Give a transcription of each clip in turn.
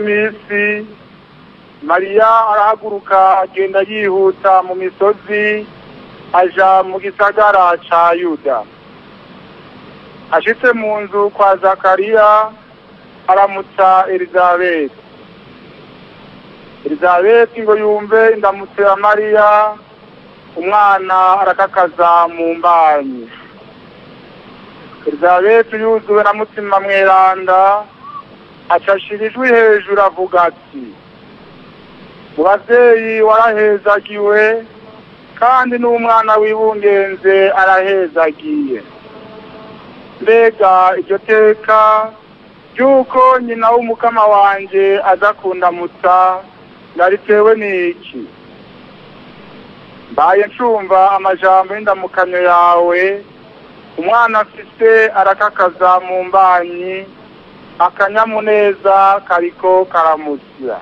minsi mariya arahaguruka agenda yihuta mu misozi aja mu gisagara ca yuda ashitse mu nzu kwa zakariya aramutsa elizabeti elizabeti ngo yumve indamutso ya mariya umwana arakakaza mu mbanyi elizabeti yuzuwe na mutima mweranda acashira ijwi hejuru avuga ati mu bavyeyi warahezagiwe kandi n'umwana wibungenze arahezagiye mbega iryo teka ry'uko nyina w'umukama wanje aza kundamutsa naritewe n'iki mbaye ncumva amajambo y'indamukanyo yawe umwana afise arakakaza mu mbanyi akanyamuneza kariko karamusya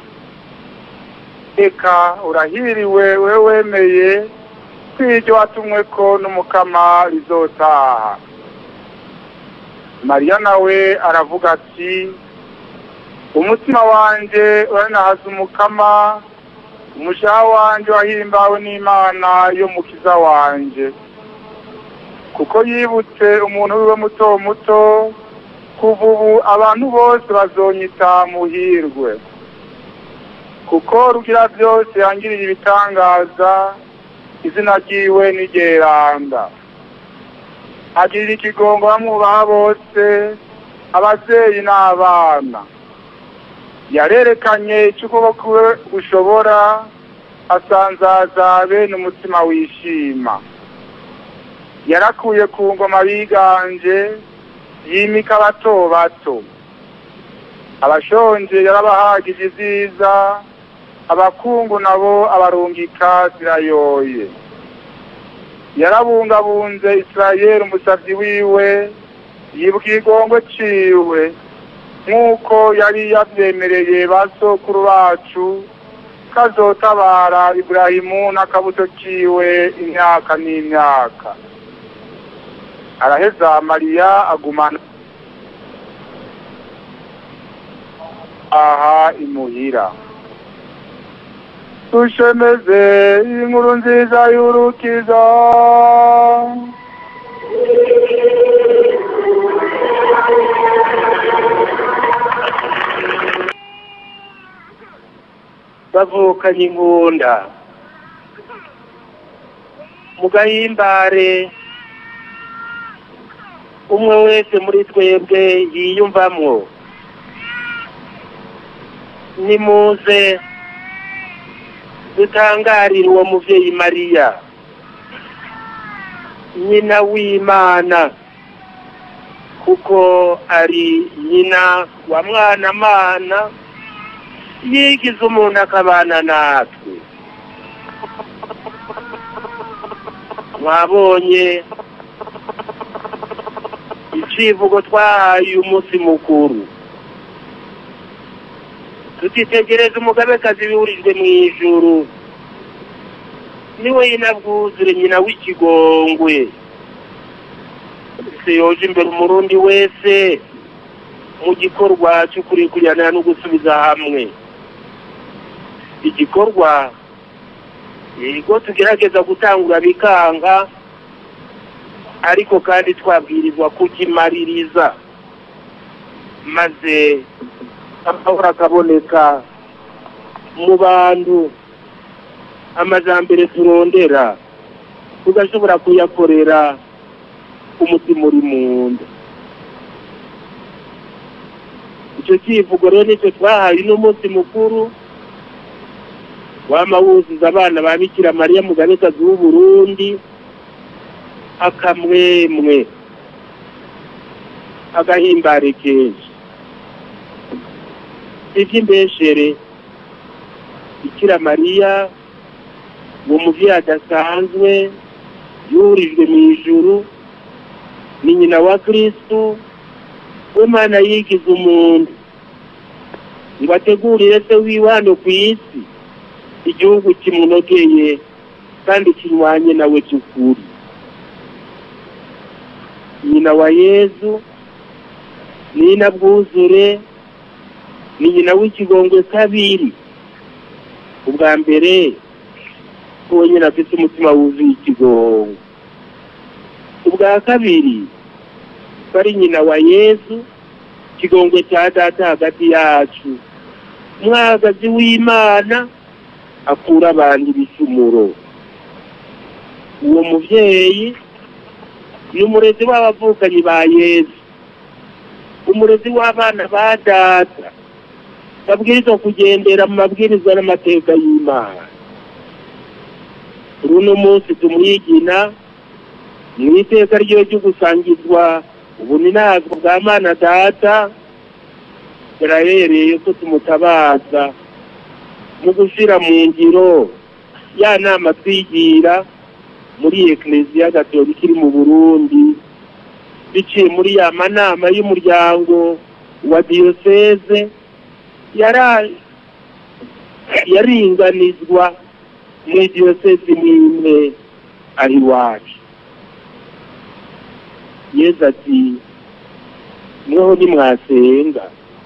eka urahiriwe we wemeye kw'iryo watumweko n'umukama rizotaha mariya nawe aravuga ati umutima wanje uranahaza umukama umushaha wanje wahimbawe n'imana yo mukiza wanje kuko yibutse umuntu wiwe muto muto kuva ubu abantu bose bazonyita muhirwe kuko rugira byose yangiriye ibitangaza izina ryiwe n'igeranda agirira ikigongo bamwubaha bose abavyeyi n'abana yarerekanye icyo ukuboko we gushobora asanzaza bene umutima wishima yarakuye ku ngoma biganje yimika bato bato abashonje yarabahagije iziza abakungu nabo abarungika zirayoye yarabungabunze isirayeli umusavyi wiwe yibwira igongo ciwe nk'uko yari yavyemereye ba sokuru bacu kazotabara iburahimu n'akabuto kiwe imyaka n'imyaka araheza mariya agumana aha imuhira dushemeze inkuru nziza y'urukiza bavukanye ingunda mu gahimbare umwe wese muri twebwe yiyumvamwo nimuze dutangarire uwo muvyeyi mariya nyina w'imana kuko ari nyina wa mwana mana yigize umuntu akabana natwe mwabonye icivugo twahaye uyu munsi mukuru tutitegereza umugabekazi wihurijwe mu ijuru niwe yinabwuzure nyina w'ikigongwe se yoje imbere umurundi wese mu gikorwa cyo kurikurirana no gusubiza hamwe igikorwa yego tugerageza gutangura bikanga ariko kandi twabwirizwa kukimaririza maze amahoro akaboneka mu bantu amajambere turondera tugashobora kuyakorera umutima uri mu nda icyo kivugo rero nicyo twahaye uno munsi mukuru wama wuzuza abana ba bikira mariya mugabekazi w'uburundi akamwemwe agahimbare kenshi iby'imbeshere bikira mariya uwo muvyeyi adasanzwe yurijwe mu ijuru ni nyina wa kristu w'imana yigize umuntu ngo ategurire se wiwe hano ku isi igihugu kimunogeye kandi kinywanye nawe cy'ukuri nyina wa yezu nina bwuzure ni nyina w'ikigongwe kabiri ubwa mbere uwo nyine afite umutima wuzuye ikigongwe ubwa kabiri ko ari nyina wa yesu ikigongwe cya data hagati yacu umwagazi w'imana akura abantu ibicumuro uwo mubyeyi ni umurezi w'abavukanyi ba yesu umurezi w'abana ba data babwirizwa kugendera mu mabwiriza n'amateka y'imana runo munsi tumwigina mu iteka ryo ryo gusangizwa ubuninazo bwa mana data birahereye ko tumutabaza mu gushyira mu ngiro ya nama twigira muri ekereziya gatolika iri mu burundi biciye muri ya manama y'umuryango wa diyoseze yaringanizwa muri diyoseze n'imwe ari iwacu yezu ati mweho nimwasenga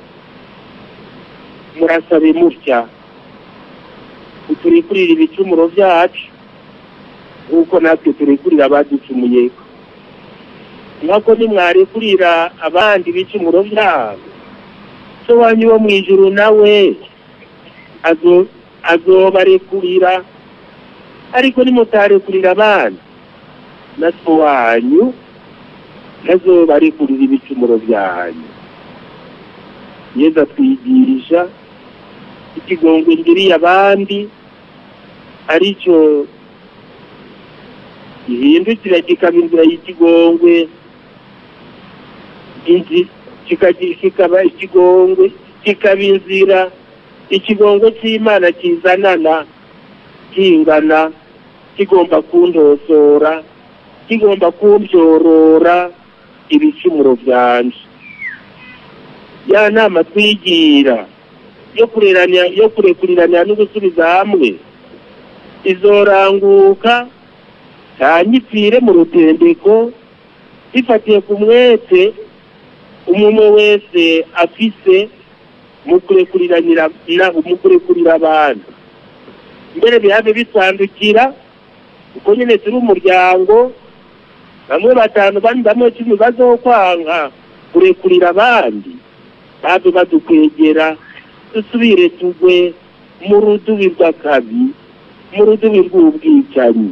murasabe mutya turikurira ibicumuro byacu nk'uko natwe turekurira abaducumuyeko nk'uko nimwarekurira abandi ibicumuro byabo so wanyu wo mu ijuru nawe azobarekurira ariko nimutarekurira abandi na so wanyu nazobarekurira ibicumuro byanyu yezu atwigisha ikigongwe ngiriye abandi aricyo gihindukira kikaba inzira y'ikigongwe kikaba ikigongwe kikaba inzira ikigongwe cy'imana kizanana kingana kigomba kundosora kigomba kumbyorora ibicumuro byanje ya nama twigira yo kureranya yo kurekurirana no gusubiza hamwe izoranguka ntanyipfire mu rutendeko bifatiye ku mwete umwe wese afise mu kurekuriranira mu kurekurira abantu mbere bihabe bitandukira uko nyine turi umuryango bamwe batanu bandi bamwe cumi bazokwanga kurekurira abandi babe badukwegera dusubire tugwe mu rudubi rw'akabi mu rudubi rw'ubwicanyi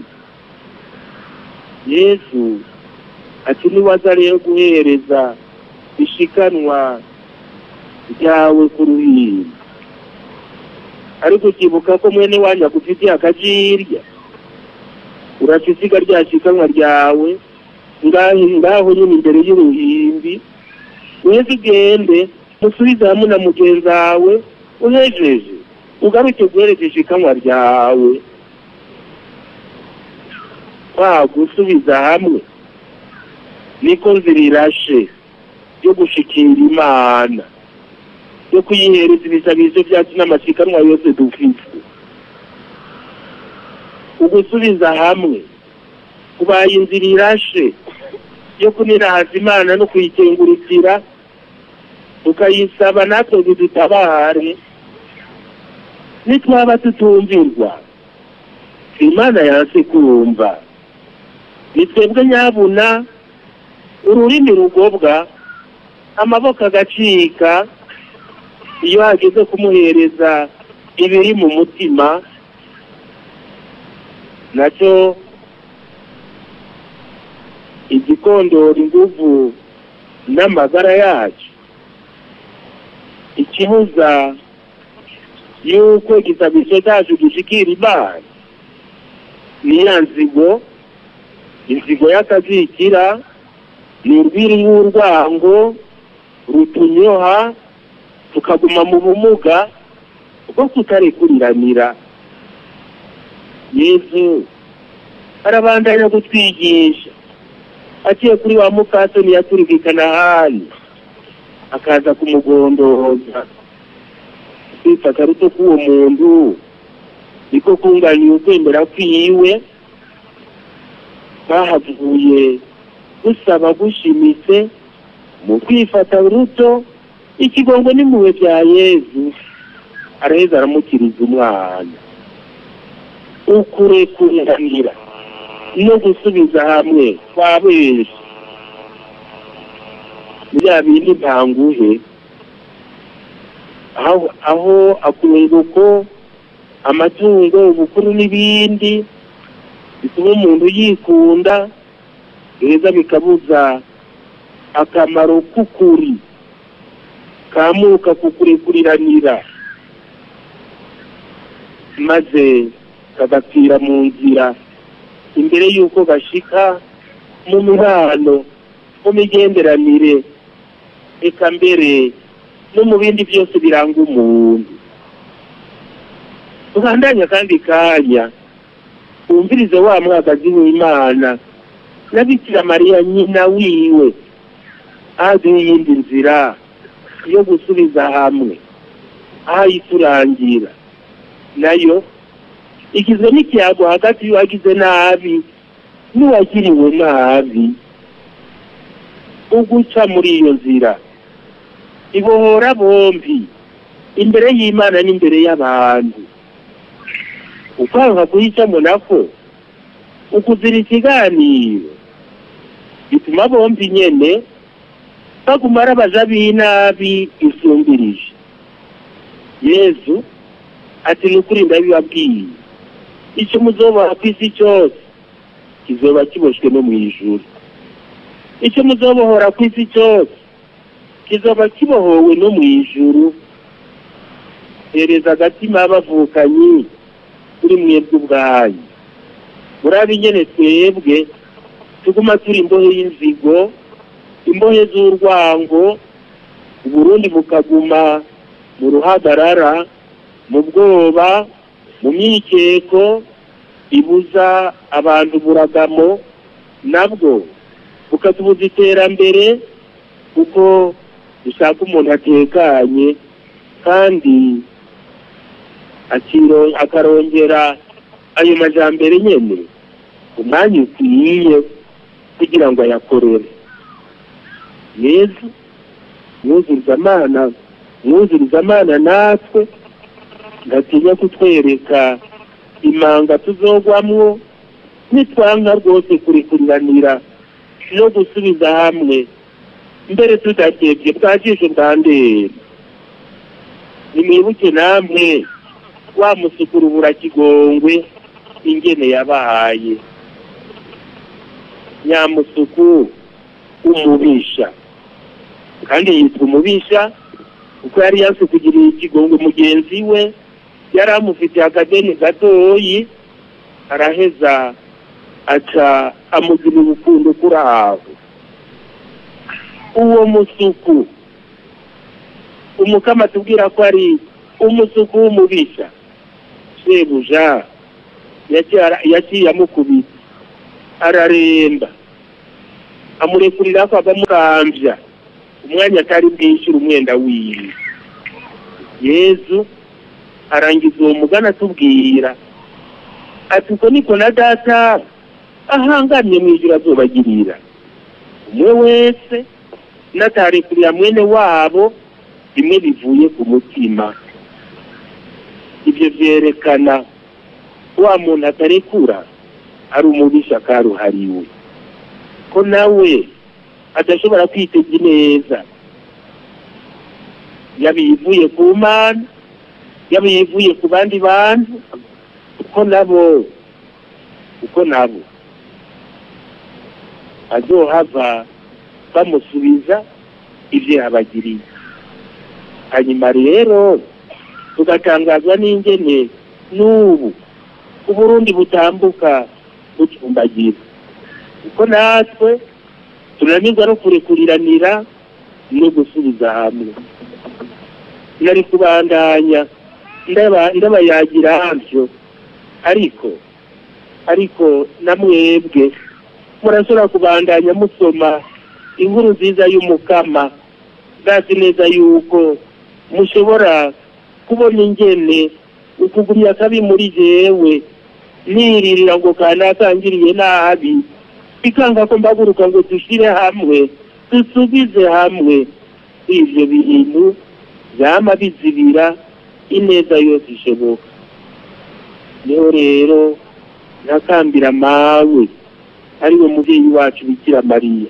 yesu ati niwaza rero guhereza ishikanwa ryawe ku ruhimbi ariko ukibuka ko mwene wanyu agufitiye akajirya uraca isiga rya shikanwa ryawe ngaho nyine imbere y'uruhimbi uheze ugende musubize hamwe na mugenzi wawe uhejeje ugaruke guhereje ishikanwa ryawe kwa gusubiza hamwe niko nzira irashe yo gushikira imana yo kuyihereza ibisabizo byacu n'amasikanwa yose dufite ugusubiza hamwe kubaye inzira irashe yo kunirahaza imana no kuyikengurukira tukayisaba natwe bidutabare nitwaba tutumvirwa imana yanse kumva ni twebwe nyabuna ururimi rugobwa amaboko agacika iyo hageze kumuhereza ibiri mu mutima nacyo igikondora inguvu n'amagara yacu ikibuza yuko igisabisho cyacu gishikira imana ni ya nzigo inzigo y'akazikira ni urwiri rw'urwango rutunyoha tukaguma mu bumuga bwo kutarikuriranira yezu arabandanya gutwigisha aciye kuri wa mukasoni yaturikikana hali akaza kumugondoza kwifata ruto k'uwo muntu niko kunganiye ukwemera kwiwe bahavuye gusaba gushimitse mu kwifata ruto ikigongo n'impuhwe bya yezu araheza aramukiriza umwana ukurekuranira no gusubiza hamwe kwa benshi bya bindi ntanguhe aho aho akunguko amatungo ubukuru n'ibindi bituma umuntu yikunda beza bikabuza akamaro k'ukuri kamuka kukurekuriranira maze kagapfira mu nzira imbere y'uko gashika mu mibano mu migenderanire eka mbere no mu bindi byose biranga umuntu tubandanya kandi kanya wumvirize wa mwagazi w'imana na bikira mariya nyina wiwe aduha iyindi nzira yo gusubiza hamwe aho ayiturangira nayo igizwe n'ikiyago hagati y'uwagize nabi n'uwagiriwe nabi uguca muri iyo nzira ibohora bombi imbere y'imana n'imbere y'abantu ukwanga guhitamo nako ukuzira ikiganiro bituma bombi nyene baguma ari abaja b'inabi isumbirije yezu ati ni ukuri ndabibabwiye icyo muzoboha ku isi cyose kizoba kiboshwe no mu ijuru icyo muzobohora ku isi cyose kizoba kibohowe no mu ijuru hereza agatima bavukanyi kuri mwebwe ubwanyu murabe nyene twebwe tuguma turi imbohe y'inzigo imbohe z'urwango uburundi bukaguma mu ruhagarara mu bwoba mu myikeko ibuza abantu buragamo nabwo bukatubuza iterambere kuko dushaka umuntu atekanye kandi akiro- akarongera ayo majambere nyene umwanya ukwiye kugira ngo ayakorere yezu mwuzuriza amana mwuzuriza amana natwe ngatinya kutwereka imanga tuzogwamwo nitwanka rwose kurikuriranira no gusubiza hamwe mbere tudakebye bwajisho bwa ndera nimwibuke namwe wa musukuru burakigongwe ingene yabaye nyamusuku umubisha kandi yitwa umubisha kuko yari yanse kugirira ikigongwe mugenzi we yari amufitiye akadeni gatoyi araheza aca amugira urukundo kuri aho uwo musuku umukama atubwira ko ari umusuku w'umubisha shebuja yaciye- yaciye amukubita araremba amurekurira ko agamukambya umwanya atari bwishyure umwenda wiwe yezu arangiza uwo mugani atubwira ati uko niko na data ahangamye mu ijuru azobagirira umwe wese natarekurira mwene wabo bimwe bivuye ku mutima ibyo byerekana wa muntu atarekura ari umubisha karuhariwe ko nawe adashobora kwitega neza yaba iyivuye ku mana yaba iyivuye ku bandi bantu uko nabo uko nabo azohava bamusubiza ibyo yabagiriye hanyuma rero tugatangazwa n'ingene n'ubu uburundi butambuka bucumbagira kuko natwe tunanirwa no kurekuriranira no gusubiza hamwe nari kubandanya ndaba- ndabayagira havyo ariko ariko namwebwe murashobora kubandanya musoma inkuru nziza y'umukama ndazi neza yuko mushobora kubona ingene ukugumya akabi muri jewe niririra ngo kanakangiriye nabi bikanga ko mbaguruka ngo dushire hamwe dusubize hamwe ivyo bintu vyama bizibira ineza yose ishoboka niho rero ntakambira mawe ariwe muvyeyi wacu bikira mariya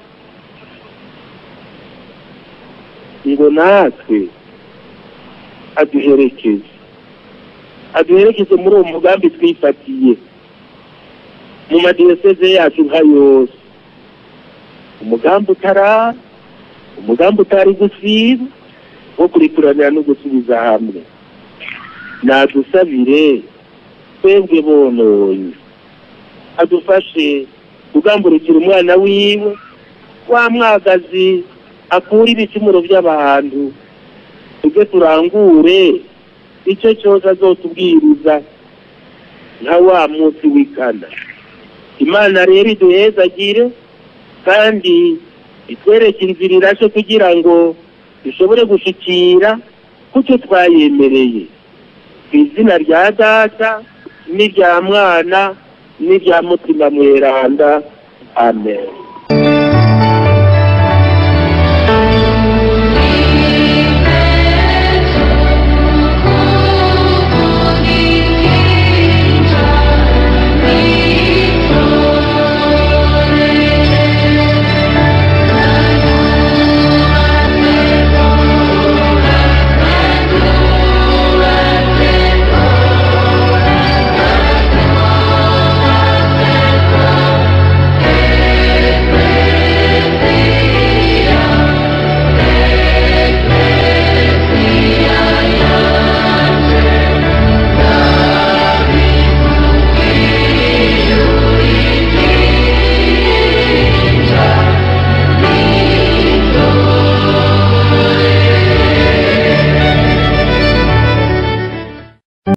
ngo natwe aduherekeze aduherekeze muri uwo mugambi twifatiye mu madiyoseze yacu nka yose umugambi utarara umugambi utari gusiba wo kurikuranira no gusubiza hamwe nadusabire twebwe bononye adufashe kugamburukira umwana wiwe wa mwagazi akura ibicumuro by'abantu tujye turangure icyo cyose azotubwiriza nka wa munsi w'ikana imana rero iduhezagire kandi itwereke inzira irashe kugira ngo dushobore gushikira kucyo twayemereye ku izina rya data n'irya mwana n'irya mutima mweranda amen